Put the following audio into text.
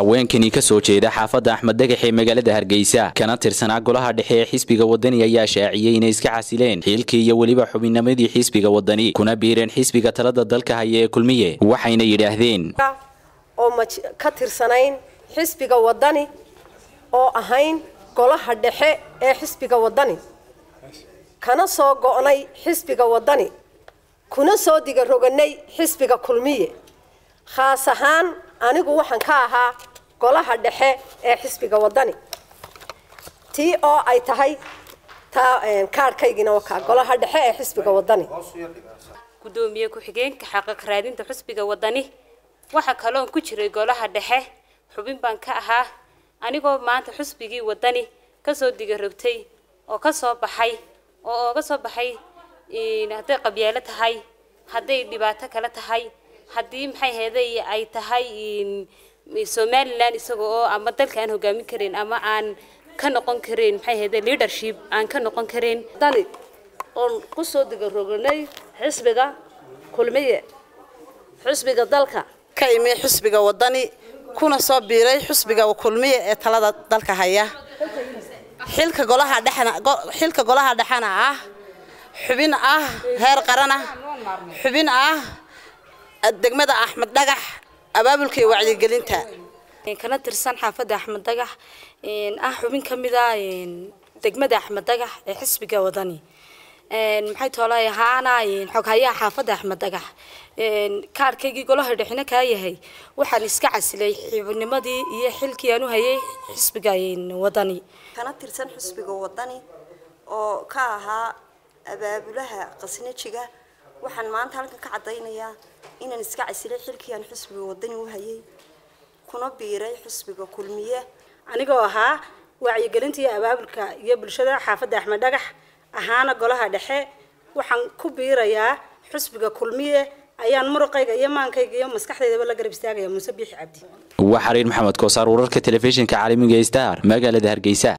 haweenkani ka soo jeeda xaafadda axmed dhagax ee magaalada hargeysa kana tirsanaa golaha dhexe ee xisbiga wadani ayaa shaaciyey inay iska xasileen xiilkii iyo weliba xubinnimadii xisbiga wadani kuna biireen xisbiga talada dalka haya ee kulmiye waxayna yidhaahdeen oo ka tirsanayn xisbiga wadani oo ahayn golaha dhexe ee xisbiga wadani kana soo go'nay xisbiga wadani kuna soo digaroganay xisbiga kulmiye khaas ahaan anigu waxaan ka ahaa golaha dhexe ee xisbiga wadani tii oo ay tahay taa kaarhkaygina wakaa golaha dhexe ee xisbiga wadani gudoomiye ku-xigeenka xaqiiq raadinta xisbiga wadani waxa kaloon ku jiray golaha dhexe xubin baan ka ahaa anigoo maanta xisbigii wadani kasoo digarogtay oo kasoo baxay oo ooga soo baxay hadday qabyaalo tahay hadday dhibaato kale tahay haddii maxay heeday ay tahay somalilan isaga oo ama dalka aan hogaamin karin ama aan ka noqon karin maxay heeday leadership aan ka noqon karin dani oon kusoo digaroganay xisbiga kulmiye xisbiga dalka ka imi xisbiga wadani kuna soo biiray xisbiga kulmiye ee talada dalka haya xilka golaha dhexna xilka golaha dhexana ah xubin ah heer qaran ah xubin ah degmada axmed dhagax abaabulka iyo wacyigelinta kana tirsan xaafadda axmed dhagax ah xubin ka mid ah degmada axmed dhagax ee xisbiga wadani maxay toolay ahaana xoghayaha xaafadda axmed dhagax kaarkaygii golaha dhexina kaa yahay waxaan iska casilay xibnimadii iyo xilkii aan u hayay xisbiga wadani kana tirsan xisbiga wadani oo ka ahaa abaabulaha qasnajiga waxaan maanta halkan ka caddaynayaa inaan iska casilay xilkii aan xisbiga wadani u hayay kuna biiray xisbiga kulmiye anigoo ahaa wacyigelinta iyo abaabulka iyo bulshada xaafadda axmed dhagax ahaana golaha dhexe waxaan ku biirayaa xisbiga kulmiye ayaan muruqayga iyo maankayga iyo maskaxdaydaba la garab istaagaya muuse biixi cabdi waa xariir maxamed koosaar wararka telefishinka caalamiga star magaalada hargeysa